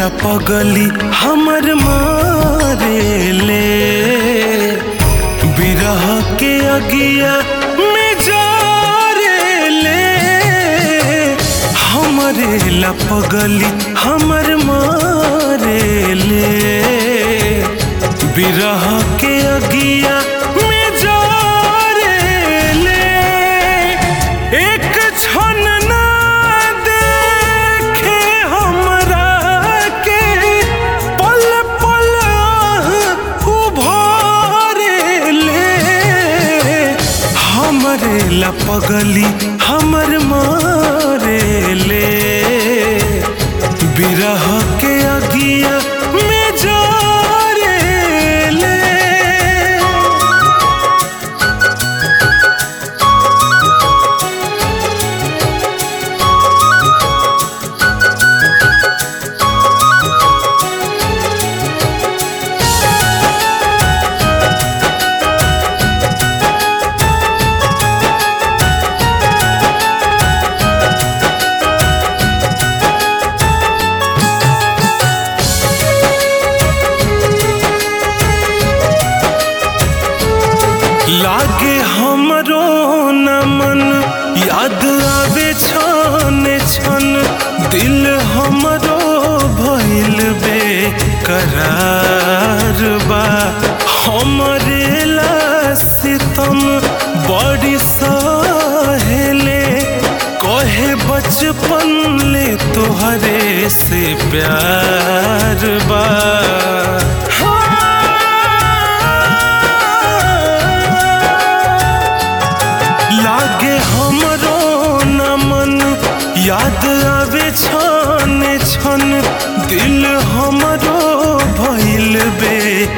पगली हमर मारे ले बिरह के अगिया में जारे ले हमरे ला पगली हमर मारे ले बिरह के अगिया में जारे ले एक क्षण ना देखे हमरा के पल पल उभारे ले हमरे ला पगली हमर मारे ले बिरह के अगिया में जारे ले लागे हमरो न मन याद आवे छन छन दिल हमरो भइल बे करार बा हमरे ला सितम बड़ी सहेले कहे बचपन ले तोहरे से प्यार बा लागे हमरो न मन याद आवे छन छन दिल हमरो भइल बे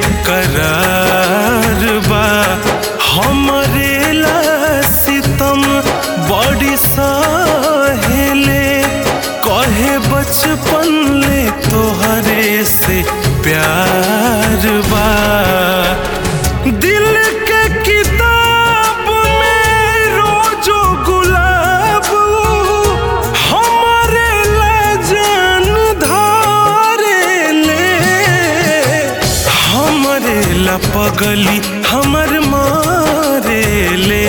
करार बा हमरे ला सितम बड़ी सहेले कहे बचपन ले तोहरे से प्यार बा दिल के किताब में रोजो गुलाब हमारे लजन धारे ले हमरे ला पगली हमर मारे ले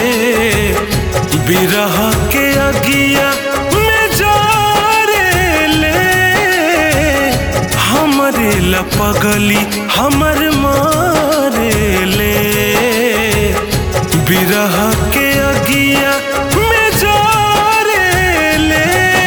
बिरह के अगिया में जारे ले हमरे ला पगली हमर मारे ले बिरह के अगिया में जारे ले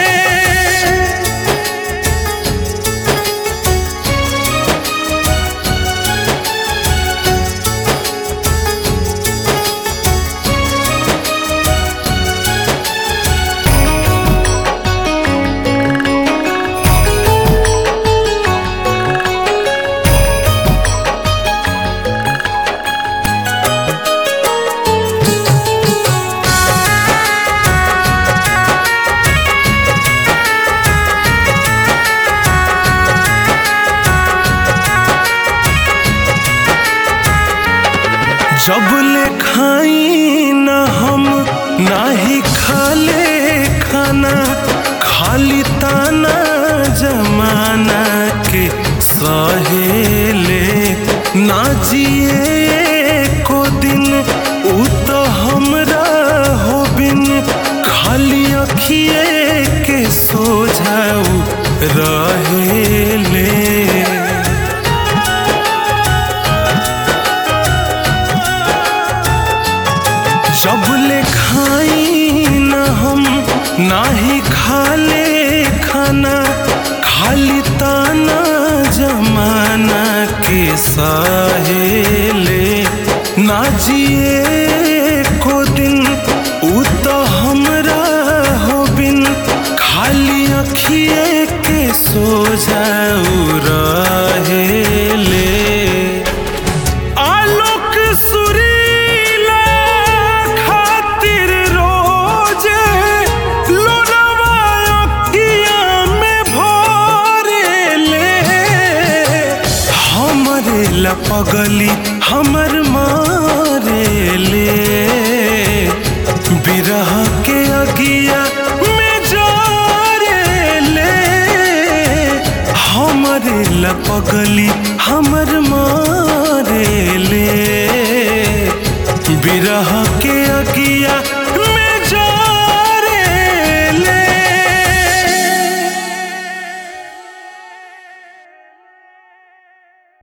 जब ले खाई न हम नाही खाले खाना खाली ताना जमाना के सहेले ना जिए को दिन उ तो हमरा हो बिन खाली अखिए के सोझाऊ रहेले जब ले खाई न हम नाही खाले खाना खाली ताना जमाना के सहेले ना जिए को दिन उ तो हमरा हो बिन खाली अखिए के सोझाऊ रहेले आलोक सुरीला खातिर रोजे लोनवा अखिया में भरे ले हमरे ला पगली हमर मारे ले बिरह के अगिया में जारे ले हम मरेला पगली हमर